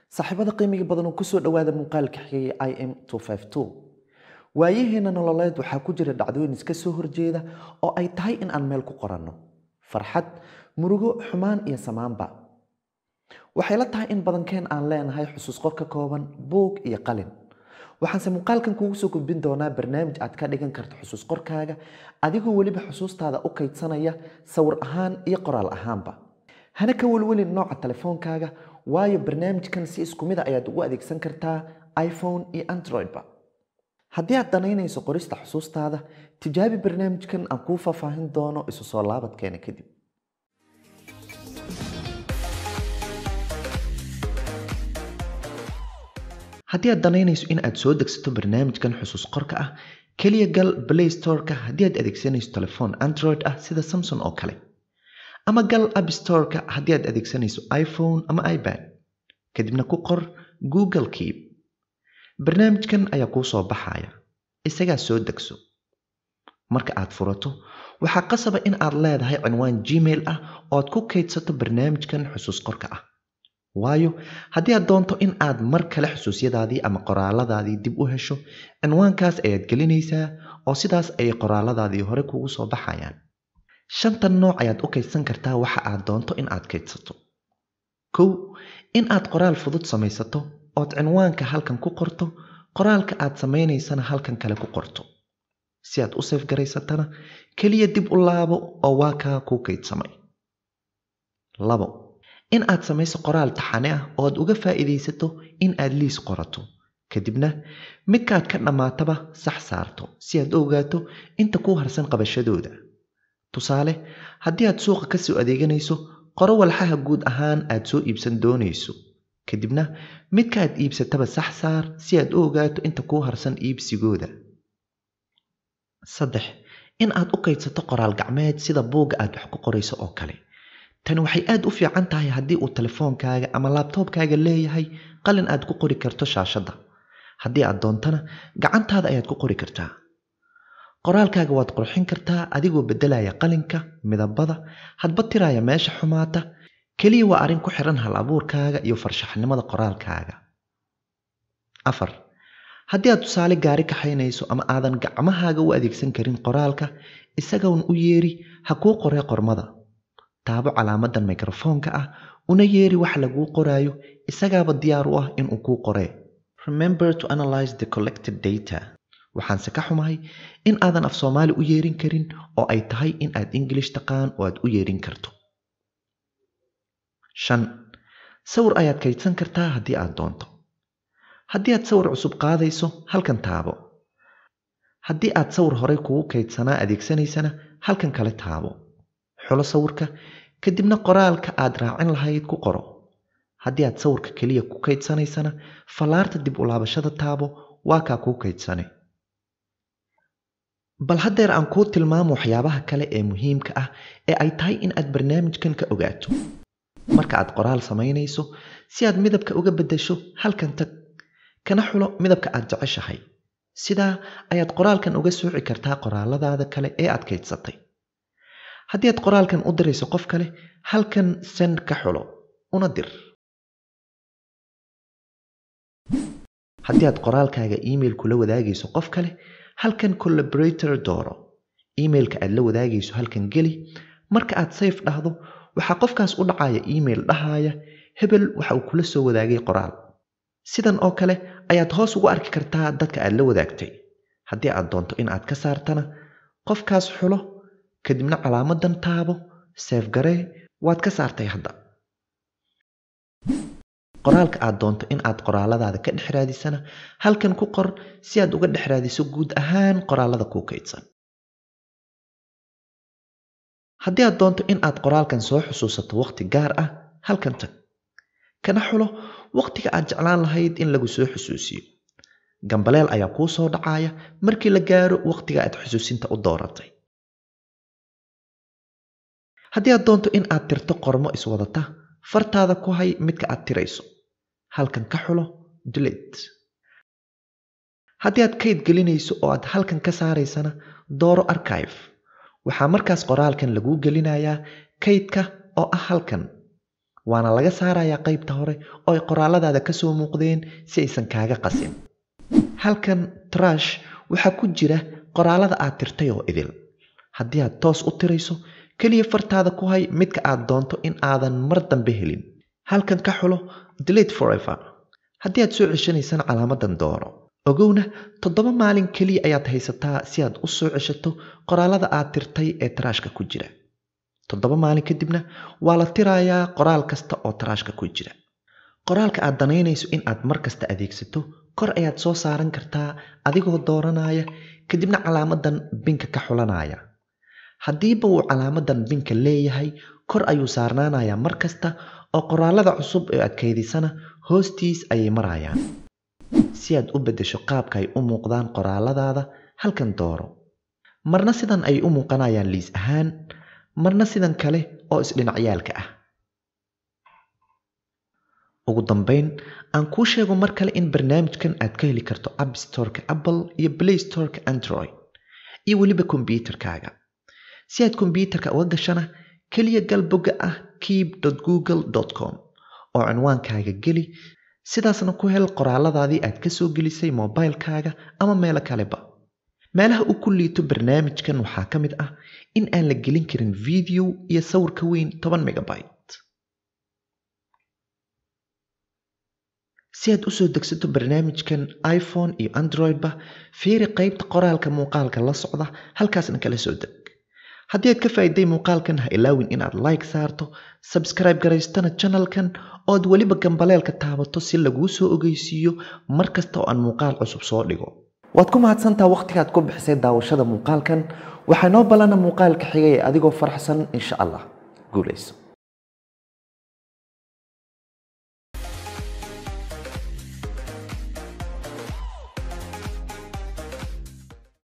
saaxiibada qiimiga badan oo kusoo dhawaada muuqaalka xigay i m waayaheena nololeed waxaa ku jira dhacdooyin iska soo horjeeda oo ay tahay in aan meel ku qoranno farxad murugo xumaan iyo samaanba waxay la tahay in badankeen aan leenahay xusuus qor ka kooban buug iyo qalin waxaanse muuqaalkan kuugu soo gudbin doonaa barnaamij aad ka dhigan karto xusuus qorkaaga adigoo weliba xusuustaada u kaydsanaya sawir ahaan iyo qoraal ahaanba hana ka welwelin nooca telefoonkaaga waayo barnaamijkan si isku mida ayaad ugu adeegsan kartaa iphone iyo androidba haddii aad danaynayso qorista xusuustaada tijaabi barnaamijkan aan kuu faahfaahin doono isu soo laabadkeena kadib haddii aad danaynayso in aad soo degsato barnaamijkan xusuus qorka ah keliya gal play storeka haddii aad adeegsanayso telefoon android ah sida samson oo kale ama gal appstoreka haddii aad adeegsanayso iphone ama ipad kadibna ku qor google keep barnaamijkan ayaa kuu soo baxaya isagaa soo degso marka aad furato waxaa qasaba in aad leedahay cinwaan gmail ah oo aad ku kaydsato barnaamijkan xusuus qorka ah waayo haddii aad doonto in aad mar kale xusuusyadaadii ama qoraaladaadii dib u hesho cinwaankaas ayaad gelinaysaa oo sidaas ayay qoraaladaadii hore kugu soo baxayaan shantan nooc ayaad u kaydsan kartaa waxa aad doonto in aad kaydsato kow in aad qoraal fudud samaysato ood cinwaanka halkan ku qorto qoraalka aad samaynaysana halkan kale ku qorto si aad u seefgaraysatana keliya dib u laabo oo waa kaa kuu kaydsamay labo in aad samayso qoraal taxane ah oo aad uga faa'iidaysato in aad liis qorato kadibna midkaad ka dhammaataba sax saarto si aad u ogaato inta kuu harsan qabashadooda tusaale haddii aad suuqa ka soo adeeganayso qoro walxaha guud ahaan aad soo iibsan doonayso kadibna midka aad iibsataba sax saar si aad u ogaato inta kuu harsan iibsigooda saddex in aad u kaydsato qoraal gacmeed sida buugga aad wax ku qorayso oo kale tani waxay aad u fiican tahay haddii uu telefoonkaaga ama laabtoobkaaga leeyahay qalin aad ku qori karto shaashadda haddii aad doontana gacantaada ayaad ku qori kartaa qoraalkaaga waad qurxin kartaa adigoo beddelaya qalinka midabada hadba tiraaya meesha xumaata keliya waa arrin ku xiran hal abuurkaaga iyo farshaxnimada qoraalkaaga afar haddii aad tusaale gaari kaxaynayso ama aadan gacmahaaga u adeegsan karin qoraalka isagoon u yeeri ha kuu qoree qormada taabo calaamadan mikrofoonka ah una yeeri wax laguu qoraayo isagaaba diyaar u ah inuu kuu qoree remember to analyze the collected data waxaanse ka xumahay in aadan af soomaali u yeerin karin oo ay tahay in aad ingilish taqaan oo aad u yeerin karto shan sawir ayaad kaydsan kartaa haddii aad doonto haddii aad sawir cusub qaadayso halkan taabo haddii aad sawir horey kugu kaydsanaa adeegsanaysana halkan kale taabo xulo sawirka kadibna qoraalka aad raacin lahayd ku qoro haddii aad sawirka keliya ku kaydsanaysana fallaarta dib u laabashada taabo waa kaa kuu kaydsane bal haddeer aan kuu tilmaamo waxyaabaha kale ee muhiimka ah ee ay tahay in aad barnaamijkan ka ogaato marka aad qoraal samaynayso si aad midabka uga beddesho halkan tag kana xulo midabka aad jeceshahay sidaa ayaad qoraalkan uga sooci kartaa qoraaladaada kale ee aad kaydsatay haddii aad qoraalkan u dirayso qof kale halkan send ka xulo una dir haddii aad qoraalkaaga email kula wadaagayso qof kale halkan collaborator dooro emailka aad la wadaagayso halkan geli marka aad sayf dhahdo waxaa qofkaas u dhacaya email dhahaya hebel waxa uu kula soo wadaagay qoraal sidan oo kale ayaad hoos ugu arki kartaa dadka aad la wadaagtay haddii aad doonto in aad ka saartana qofkaas xulo kadibna calaamadan taabo seefgaree waad ka saartay hadda qoraalka aad doonto in aad qoraaladaada ka dhex raadisana halkan ku qor si aad uga dhex raadiso guud ahaan qoraalada kuu kaydsan haddii aad doonto in aad qoraalkan soo xusuusato wakhti gaar ah halkan tag kana xulo wakhtiga aad jeclaan lahayd in lagu soo xusuusiyo gambaleel ayaa kuu soo dhacaya markii la gaaro wakhtiga aad xusuusinta u dooratay haddii aad doonto in aad tirto qormo iswadata fartaada ku hay midka aad tirayso halkan ka xulo dilate haddii aad kayd gelinayso oo aad halkan ka saaraysana dooro archive waxaa markaas qoraalkan laguu gelinayaa kaydka oo ah halkan waana laga saarayaa qaybta hore oo ay qoraalladaada ka soo muuqdeen si aysan kaaga qasin halkan trash waxaa ku jira qoraallada aad tirtay oo idil haddii aad toos u tirayso keliya fartaada ku hay midka aad doonto in aadan mar dambe helin halkan ka xulo delete forever haddii aad soo ceshanaysana calaamadan dooro ogowna toddoba maalin keliya ayaad haysataa si aad u soo ceshato qoraallada aad tirtay ee taraashka ku jira toddoba maalin kadibna waa la tirayaa qoraal kasta oo taraashka ku jira qoraalka aad danaynayso in aad mar kasta adeegsato kor ayaad soo saaran kartaa adigoo dooranaya kadibna calaamadan binka ka xulanaya haddiiba uu calaamadan binka leeyahay kor ayuu saarnaanayaa mar kasta oo qoraallada cusub ee aad kaydisana hoostiis ayay marayaan si aad u beddesho qaabka ay u muuqdaan qoraalladaada halkan dooro marna sidan ay u muuqanayaan liis ahaan marna sidan kale oo isdhinacyaalka ah ugu dambayn aan kuu sheego mar kale in barnaamijkan aad ka heli karto app storeka apple iyo play storeka android iyo weliba kombyuutarkaaga si aad kombyuutarka uga gashana keliya gal bogga ah keep google com oo cinwaankaaga geli sidaasna ku hel qoraalladaadii aad ka soo gelisay mobilekaaga ama meelo kaleba meelaha uu ku liito barnaamijkan waxaa ka mid ah in aan la gelin karin video iyo sawir ka weyn toban megabyte si aad usoo degsato barnaamijkan iphone iyo androidba fiiri qaybta qoraalka muuqaalka la socda halkaasna kala soo deg haddii aad ka faa'iiday muuqaalkan ha ilaawin inaad like saarto sabskribe garaystana janalkan ood weliba gambaleelka taabato si laguu soo ogeysiiyo mar kasta oo aan muuqaal cusub soo dhigo waad ku mahadsantaa wakhtigaad ku bixisay daawashada muuqaalkan waxaa noo ballana muuqaalka xigay adigoo faraxsan insha allah guulayso